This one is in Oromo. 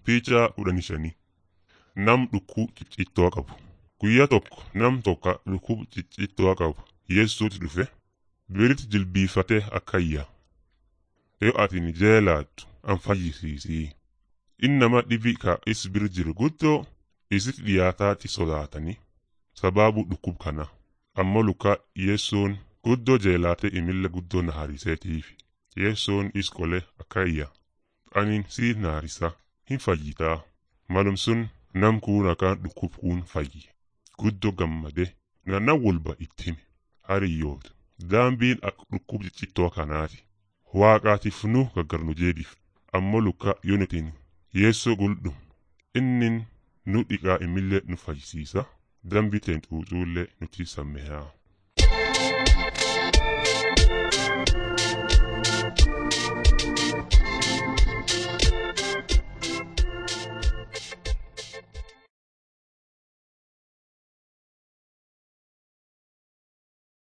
Piichaa kudhanii shanii nam dhukkub ciccittoo qabu. Guyyaa tokko nam tokko dhukkub ciccittoo qabu Yesuutu dhufe biritti jilbiifatee akkayya. Yoo atin jeelaattu an fayyisiisii. Inni nama dhibi ka is bir jiru guddoo isit dhiyaataatti sodaatanii sababu dhukkub kana. Ammoo luka Yesuun guddoo jeelaatee imilla guddoo na hariseetiif. Yesuun is qolee akkayya. Anin si naarisa hin fayyitaa. Malum sun nam kuun akaan dhukkub kuun fayyi. Guddoo gammade ganna walba itti hime. Hariyyoota. Daambiin akka dhukkub ciccittoo kanaati. Waaqaatiif nu gaggarnu jeedhiif. Ammoo luka yoo nutiin Yeessoo guldhum. Innin nu dhiqaa imillee nu fayyisiisa. Dambi teen xuuxuullee nuti sammehaa.